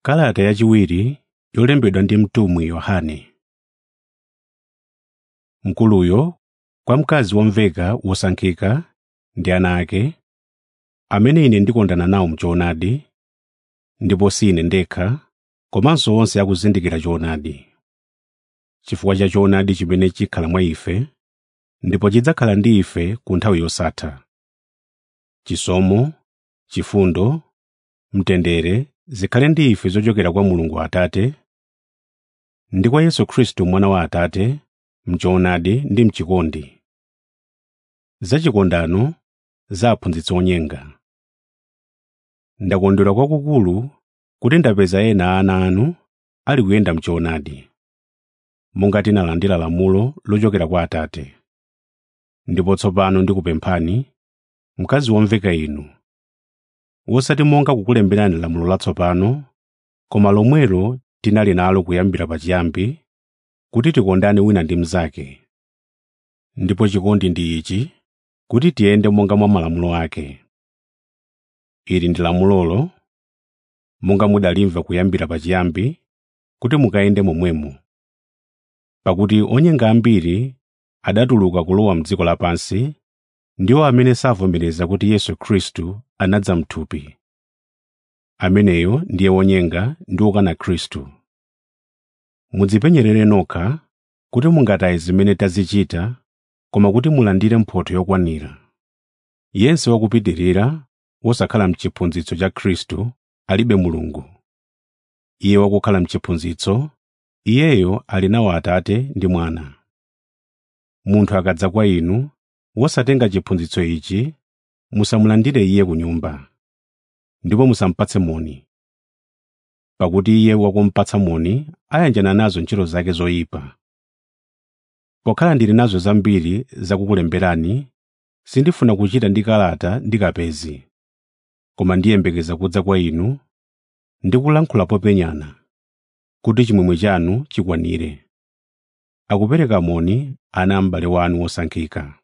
Kalata yachiwiri yolembedwa ndi mtumwi Yohane. Mkuluyo kwa mkazi womveka wosankhika ndi ana ake, amene ine ndikondana nawo m'choonadi, ndipo si ine ndekha, komanso onse akuzindikira choonadi. Chifukwa cha choonadi chimene chikhala mwa ife, ndipo chidzakhala ndi ife ku nthawi yosatha. Chisomo, chifundo, mtendere zikhale ndi ife zochokera kwa Mulungu Atate ndi kwa Yesu Khristu Mwana wa Atate m'choonadi ndi m'chikondi. Za chikondano za aphunzitsi onyenga. Ndakondwera kwakukulu kuti ndapeza ena a ana anu ali kuyenda m'choonadi, monga tinalandira lamulo lochokera kwa Atate. Ndipo tsopano ndikupemphani, mkazi womveka inu, wosati monga kukulemberani lamulo latsopano, koma lomwelo tinali nalo kuyambira pachiyambi, kuti tikondane wina ndi mnzake. Ndipo chikondi ndi ichi, kuti tiyende monga mwa malamulo ake. Ili ndi lamulolo, monga mudalimva kuyambira pachiyambi, kuti mukayende momwemo. Pakuti onyenga ambiri adatuluka kulowa m'dziko lapansi, ndiwo amene savomereza kuti Yesu Khristu anadza m'thupi. Ameneyo ndiye wonyenga ndi wokana Khristu. Mudzipenyerere nokha kuti mungataye zimene tazichita, koma kuti mulandire mphotho yokwanira. Yense wakupitirira wosakhala m'chiphunzitso cha Khristu alibe Mulungu. Iye wakukhala m'chiphunzitso, iyeyo ali nawo Atate ndi Mwana. Munthu akadza kwa inu wosatenga chiphunzitso ichi, musamulandire iye ku nyumba, ndipo musamupatse moni. Pakuti iye wakumupatsa moni ayanjana nazo ntchito zake zoyipa. Pokhala ndili nazo zambiri zakukulemberani, sindifuna kuchita ndi kalata ndi kapezi, koma ndiyembekeza kudza kwa inu ndi kulankhula popenyana, kuti chimwemwe chanu chikwanire. Akupereka moni ana a m'bale wanu wosankhika.